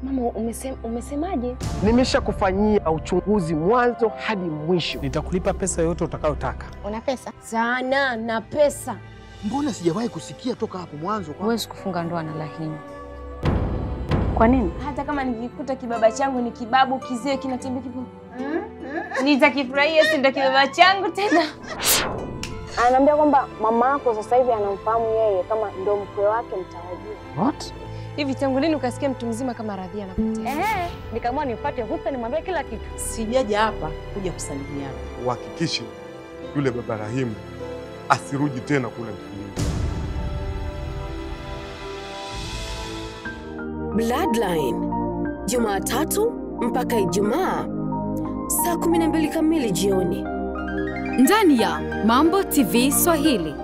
Mama, umesema, umesemaje? Nimeshakufanyia uchunguzi mwanzo hadi mwisho. Nitakulipa pesa yoyote utakayotaka. Una pesa? Sana na pesa. Mbona sijawahi kusikia toka hapo mwanzo kwa Huwezi kufunga ndoa na Rahima. Kwa nini? Hata kama nikikuta kibaba changu ni kibabu kizee kinatembea kipo, nitakifurahia, si ndo kibaba changu tena. Ananiambia kwamba mama yako sasa hivi anamfahamu yeye kama ndo mkwe wake mtarajiwa. What? Hivi tangu lini ukasikia mtu mzima kama Radhia anapotea? Eh, nikaamua nimpate Husta nimwambie kila kitu. Sijaja hapa kuja kusalimiana. uhakikishe yule baba Rahimu asirudi tena kule mkulima. Bloodline Jumatatu mpaka Ijumaa saa 12 kamili jioni ndani ya Mambo TV Swahili.